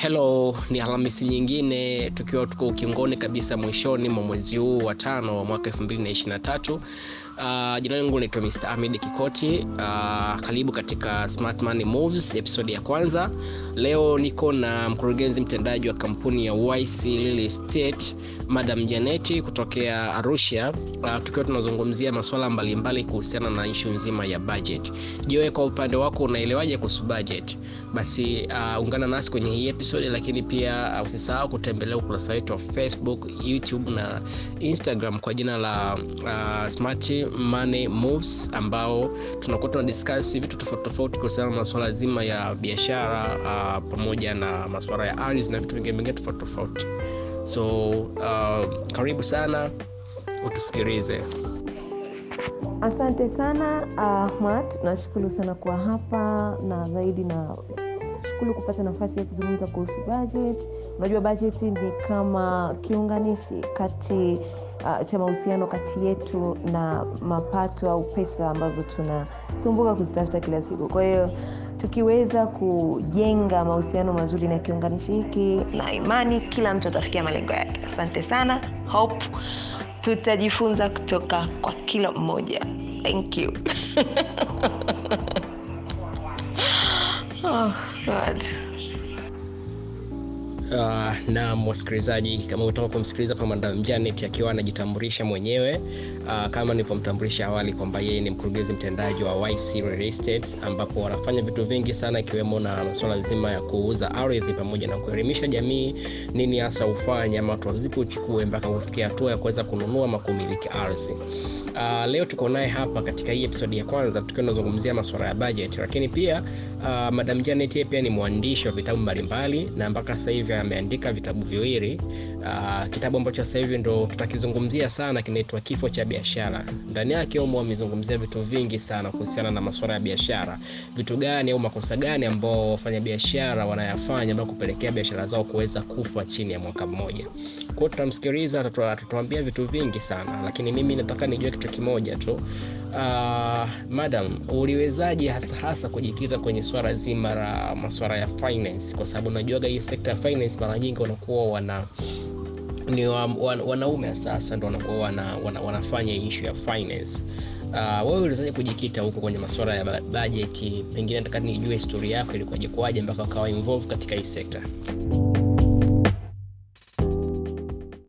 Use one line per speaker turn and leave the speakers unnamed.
hello ni alhamisi nyingine tukiwa tuko ukingoni kabisa mwishoni mwa mwezi huu wa tano wa mwaka 223 uh, jina langu naitwa mr amid kikoti uh, karibu katika smart money moves episode ya kwanza leo niko na mkurugenzi mtendaji wa kampuni ya yc Real estate madam janeti kutokea arusha uh, tukiwa tunazungumzia masuala mbalimbali kuhusiana na ishu nzima ya budget jiwe kwa upande wako unaelewaje kuhusu budget basi uh, ungana nasi kwenye hii episode lakini pia uh, usisahau kutembelea ukurasa wetu wa facebook youtube na instagram kwa jina la uh, smart money moves ambao tunakuwa tunadiscuss vitu tofauti tofauti kuhusiana na masuala zima ya biashara uh, pamoja na masuala ya ardhi na vitu vingine vingine tofauti tofauti so uh, karibu sana utusikilize
asante sana ahmad nashukuru sana kuwa hapa na zaidi na shukuru kupata nafasi ya kuzungumza kuhusu budget unajua budget ni kama kiunganishi kati uh, cha mahusiano kati yetu na mapato au pesa ambazo tunasumbuka kuzitafuta kila siku kwa hiyo tukiweza kujenga mahusiano mazuri na kiunganishi hiki na imani kila mtu atafikia malengo yake asante sana hope tutajifunza kutoka kwa kila mmoja thank you oh, God.
Uh, na wasikilizaji kama utaka kumsikiliza pa madam janet akiwa anajitambulisha mwenyewe uh, kama nilivyomtambulisha awali kwamba yeye ni mkurugenzi mtendaji wa yc Real estate ambapo wanafanya vitu vingi sana ikiwemo na masuala nzima ya kuuza ardhi pamoja na kuelimisha jamii nini hasa ufanye ama watu wazipi uchukue mpaka kufikia hatua ya kuweza kununua ama kumiliki ardhi uh, leo tuko naye hapa katika hii episodi ya kwanza tukiwa tunazungumzia masuala ya budget lakini pia uh, madam janet yeye pia ni mwandishi wa vitabu mbalimbali na mpaka sasa hivi ameandika vitabu viwili uh, kitabu ambacho sasa hivi ndo tutakizungumzia sana kinaitwa kifo cha biashara ndani yake umo amezungumzia vitu vingi sana kuhusiana na masuala ya biashara vitu gani au makosa gani ambao wafanyabiashara wanayafanya ambao kupelekea biashara zao kuweza kufa chini ya mwaka mmoja kwao tutamsikiliza atatuambia vitu vingi sana lakini mimi nataka nijue kitu kimoja tu uh, madam uliwezaje hasa hasa kujikita kwenye swala zima la masuala ya finance kwa sababu unajuaga hii sekta ya finance mara nyingi wanakuwa wana ni wa, wan, wanaume sasa ndo wanakuwa wana, wana, wanafanya ishu ya finance uh, wewe uliwezaje kujikita huko kwenye masuala ya bajeti pengine nataka nijue historia yako ilikuwaje kwaje mpaka ukawa involve katika hii sekta